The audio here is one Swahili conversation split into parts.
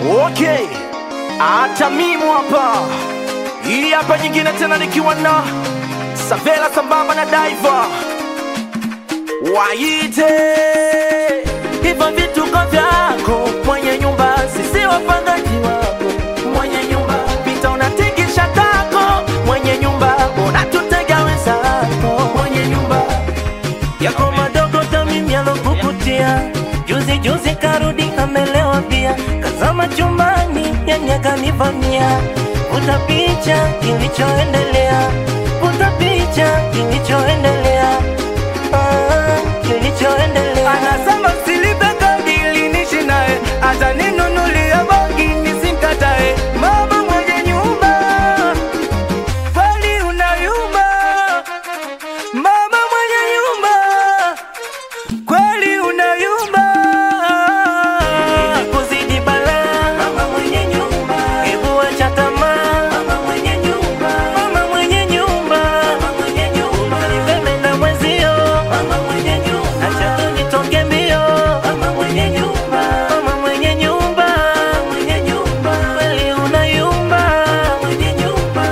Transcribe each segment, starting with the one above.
Okay, hata mimi hapa, hii hapa nyingine tena nikiwa na Savela sambamba na Diva waite hivyo vituko vyako mwenye nyumba, sisi wapangaji wako mwenye nyumba, pita unatingisha tako mwenye nyumba, unatutega wenzako mwenye nyumba yako madogo tamimi yalokukutia juzi juzi karudi amelewa pia kazama chumbani yani akanivamia vuta picha kilichoendelea vuta picha kilichoendelea ah, kilichoendelea anasema silipe kodi ili nishi naye hata ninunulia bogi nisimkatae mama mwenye nyumba kweli unayumba mama mwenye nyumba kweli unayumba kuzidi balaa mama mwenye nyumba hebu acha tamaa mama mwenye nyumba mama mwenye nyumba mama mwenye nyumba nipende na mwenzio mama mwenye nyumba acha tunitoke mbio mama mwenye nyumba mama mwenye nyumba mwenye nyumba kweli unayumba mwenye nyumba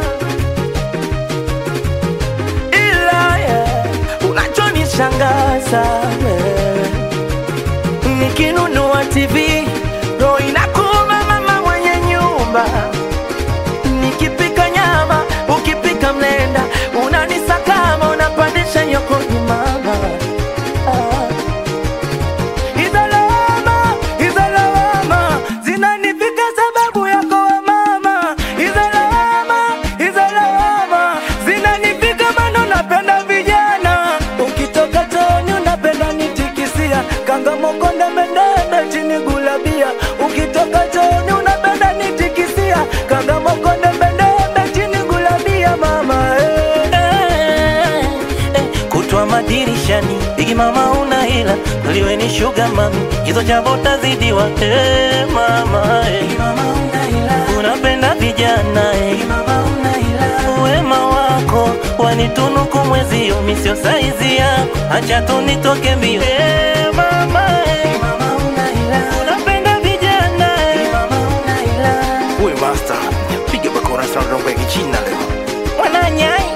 ila yeah, unachonishangaza yeah. nikinunua TV ndo inakuma mama mwenye nyumba nikipika nyama ukipika mlenda unanisakama unapandisha yokoni mama ah. Hizo lawama, hizo lawama zinanifika sababu yako we mama. Hizo lawama, hizo lawama zinanifika maana unapenda vijana. Ukitoka chooni unapenda nitikisia, kanga mokonde mendebe chini gulabia. Ukitoka chooni unapenda nitikisia, kanga mokonde mendebe chini gulabia mama eh. Eh, eh, kutwa madirishani bigi mama una hila kweliwe ni shuga mami hizo jambo tazidiwa eh, mama eh. unapenda vijana eh. wema wako wanitunuku mwezio misio saizi yako acha tunitoke mbio eh, mama eh. unapenda vijana eh. Uwe master, piga bakora sana rombo ya kichina leo. wananyai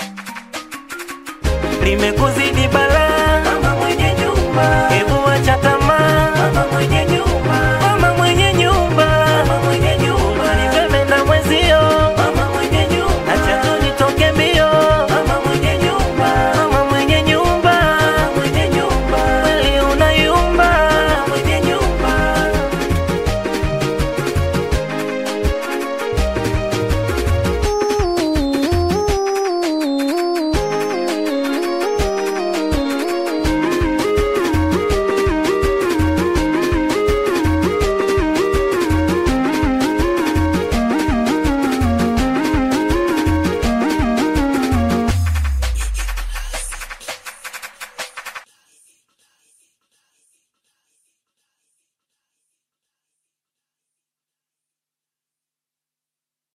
limekuzidi balaa mama mwenye nyumba hebu acha